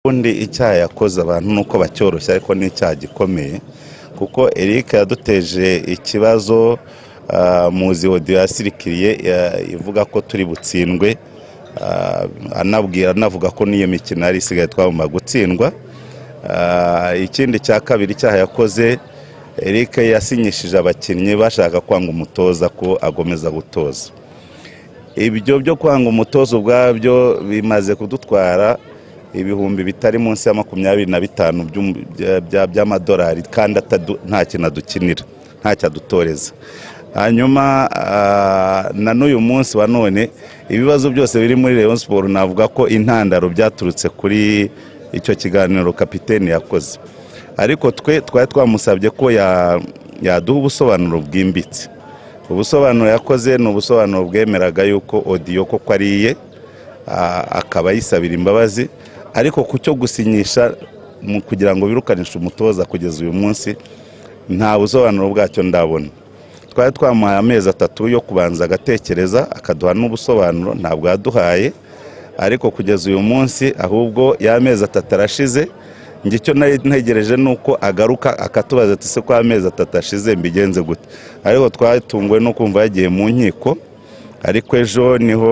Ubundi icyaha yakoze abantu ni uko bacyoroshya ariko ni icyaha gikomeye kuko Eric yaduteje ikibazo ah, muzi odiyo yasirikiriye ya- ivuga ko turi butsindwe ah, anabwira anavuga ko n'iyo mikino yari isigaye twagomba gutsindwa Ah, ikindi cya kabiri icyaha yakoze Eric yasinyishije abakinnyi bashaka kwanga umutoza ko agomeza gutoza ibyo byo kwanga umutozo ubwabyo bimaze kudutwara ibihumbi bitari munsi ya makumyabiri na bitanu by'um- bya- bya- by'amadolari kandi atadu- nta kintu adukinira nta cyadutoreza hanyuma ah, na n'uyu munsi wa none ibibazo byose biri muri Rayon Sport navuga ko intandaro byaturutse kuri icyo kiganiro kapiteni yakoze ariko twe twari twamusabye ko ya- yaduha ubusobanuro bwimbitse ubusobanuro yakoze ni ubusobanuro bwemeraga yuko odiyo koko ariye a- akaba yisabira imbabazi ariko ku cyo gusinyisha mu kugira ngo birukanishe umutoza kugeza uyu munsi nta busobanuro bwacyo ndabona twari twamuhaye amezi atatu yo kubanza agatekereza akaduha n'ubusobanuro ntabwo yaduhaye ariko kugeza uyu munsi ahubwo y'amezi atatu arashize njye icyo nari ntegereje ni uko agaruka akatubaza ati se ko amezi atatu ashize mbigenze gute ariko twatunguwe no kumva yagiye mu nkiko ariko ejo niho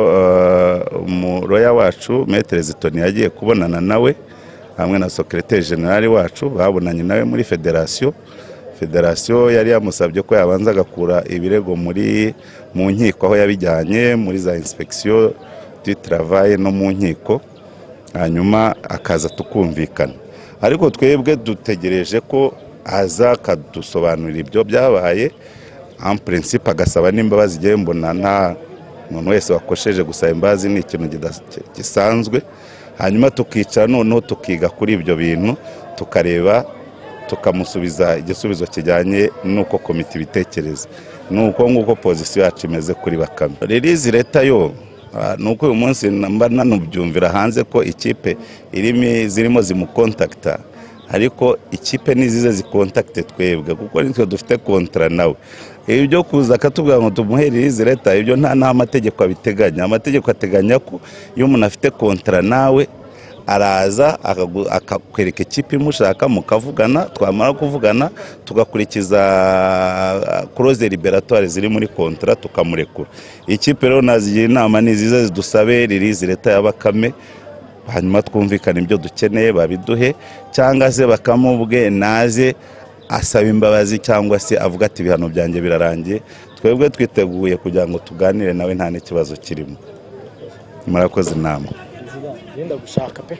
eh, umuroya wacu metere zitoni yagiye kubonana nawe hamwe na sokereteri generali wacu babonanye nawe muri federasiyo federasiyo yari yamusabye ko yabanza agakura ibirego muri mu nkiko aho yabijyanye muri za inspekisiyo du travaye no mu nkiko hanyuma akaza tukumvikana ariko twebwe dutegereje ko aza akadusobanurira ibyo byabaye en principe agasaba n'imbabazi igihe mbona nta muntu wese wakosheje gusaba imbabazi ni ikintu kida- ki- gisanzwe hanyuma tukicara noneho tukiga kuri ibyo bintu tukareba tukamusubiza igisubizo kijyanye n'uko komite ibitekereza ni uko nguko pozisiyo yacu imeze kuri bakame ririzi leta yo Ah, ni uko uyu munsi na- mba nanubyumvira hanze ko ikipe irimi zirimo zimukontakita ariko ikipe nizize zikontakite twebwe kuko nitwe dufite kontara nawe ibi byo kuza akatubwira ngo tumuhe ririzi leta ibyo nta n'amategeko abiteganya amategeko ateganya ko iyo umuntu afite kontara nawe araza akagu- akakwereka ikipe imushaka mukavugana twamara kuvugana tugakurikiza kuroze liberatwari ziri muri kontara tukamurekura ikipe rero nazigira inama ni ziza zidusabe ririzi leta ya bakame hanyuma twumvikane ibyo dukeneye babiduhe cyangwa se bakamubwe naze asaba imbabazi cyangwa se avuga ati ibihano byanjye birarangiye twebwe twiteguye kugira ngo tuganire nawe nta n'ikibazo kirimo murakoze inama nziza genda gushaka pe